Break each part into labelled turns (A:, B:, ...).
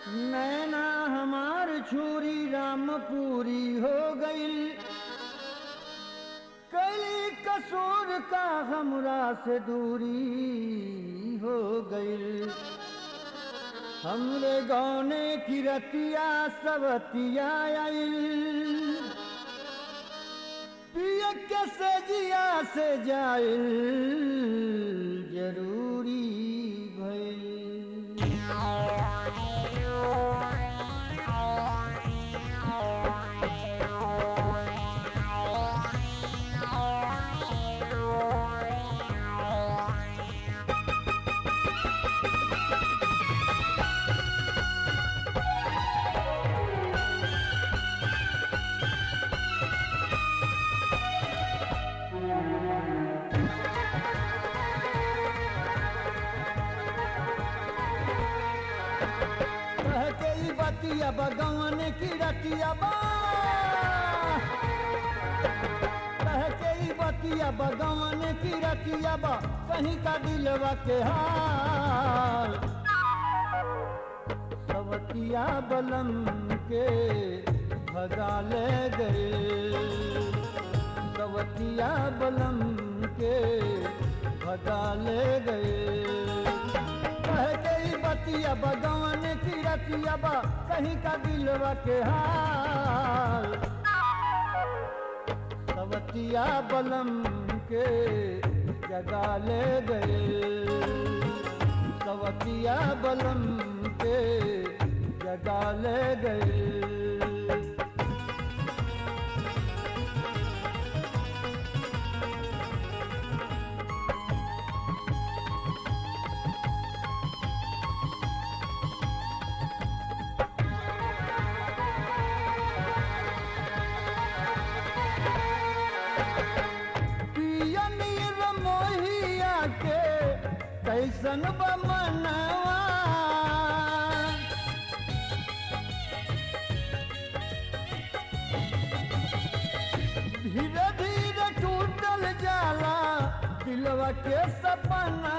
A: नैना हमार छुरी रामपुरी हो गईल कली कसूर का हमरा से दूरी हो गईल हमरे गौने की रतिया सवतिया आइल पिय के से जिया से जाइल जरूरी भइल कह के ई बतिया बगवन की रतिया बा कह के ई बतिया बगवन की रतिया बा कहीं का दिलवा के हाल सवतिया बलम के भगा ले गए सवतिया बलम के भगा ले गए कह के ई बतिया बगवन की रतिया बा कहीं का दिलवा के हाल सवतिया बलम के जगा ले गए सवतिया बलम के जगा ले गए पिया नीर मोहिया के कैसन बमनवा धीरे धीरे टूटल जाला दिलवा के सपनवा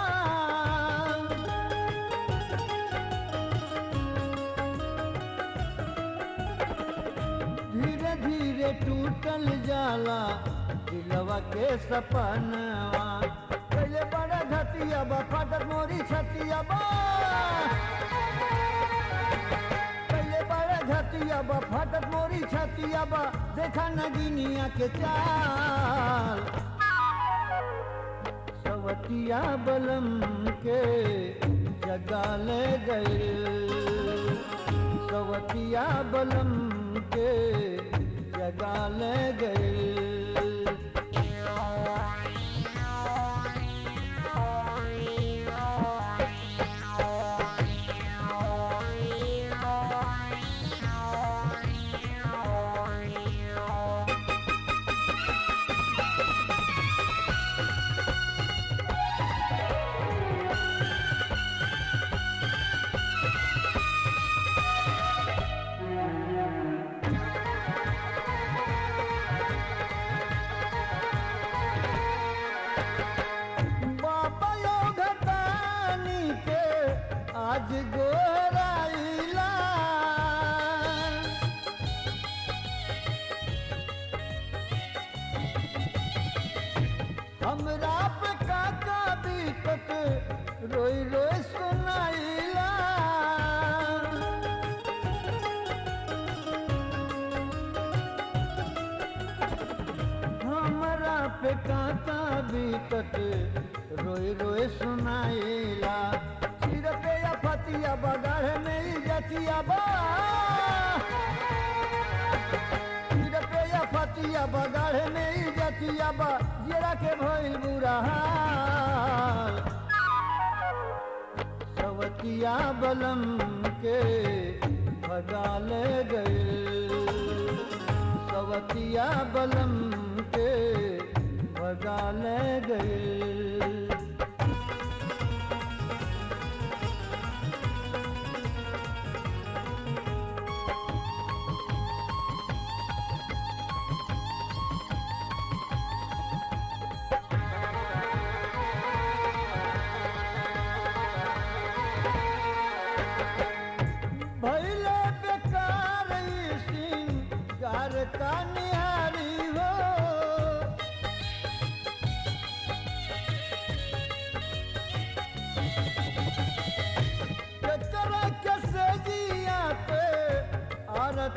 A: धीरे धीरे टूटल जाला दिलवा के सपनवा पहले बड़ा घटिया बा फाटक मोरी छतिया बा पहले बड़ा घटिया बा फाटक मोरी छतिया बा देखा नगिनिया के चाल सवतिया बलम के जगा ले गए सवतिया बलम के जगा ले गए बाबा योगदानी के आज गोराइला हमरा पे काका बीतत रोई रोई सुनाइला हमरा पे काका बीतत रोई रोई सुनाइला सिर पे या फतिया बगाढ़ में ही जतिया बा सिर पे या फतिया बगाढ़ में ही जतिया बा जरा के भइल बुरा हाल सवतिया बलम के भगा ले गए सवतिया बलम के भगा ले गए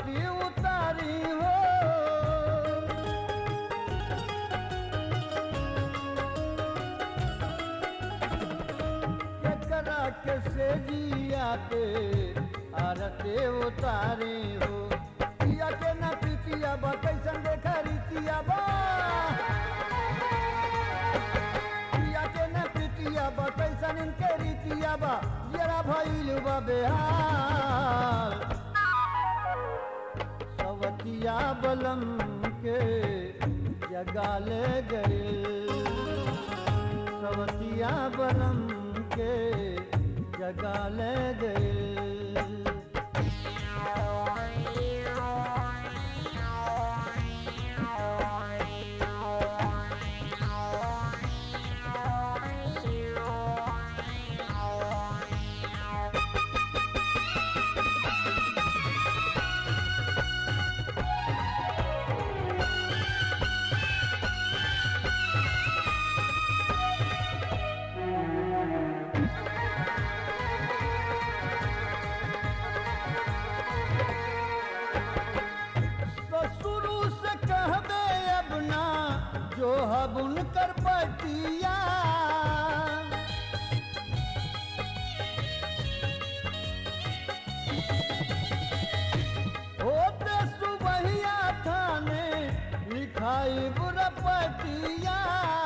A: आरती उतारी हो केकरा के से जिया पे आरती उतारी हो पिया के न पीतिया बा कैसन देखा रीतिया बा पिया के न पीतिया बा कैसन इनके रीतिया बा जरा भइल बा बेहाल सवतिया बलम के जगा ले गए सवतिया बलम के जगा ले गए तो शुरू से कहबे अब ना जो हब उनकर पतिया होते सुबहिया थाने लिखाई बुरपतिया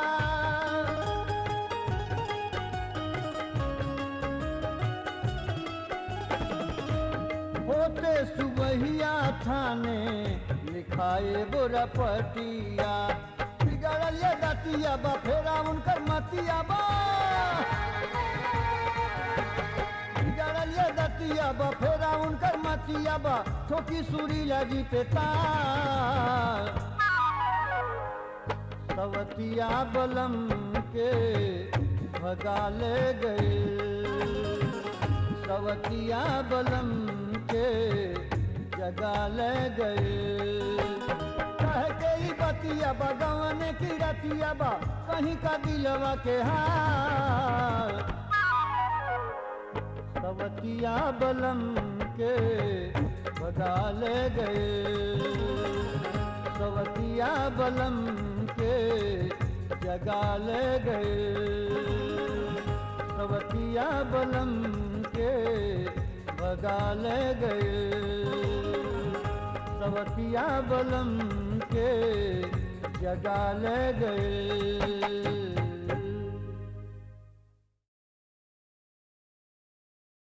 A: होते सुबहिया थाने लिखाए बुरपटिया बिगड़ल ये दतिया बा फेरा उनकर मतिया बा बिगड़ल ये दतिया बा फेरा उनकर मतिया बा ठोकी सूरी लगी पे तार सवतिया बलम के भगा ले गए सवतिया बलम के जगा ले गए कह के ही बतिया बगवन की रतिया बा कहीं का दिलवा के हाल सवतिया बलम के भगा ले गए सवतिया बलम के जगा ले गए सवतिया बलम के भगा ले गए सवतिया बलम के जगा ले गए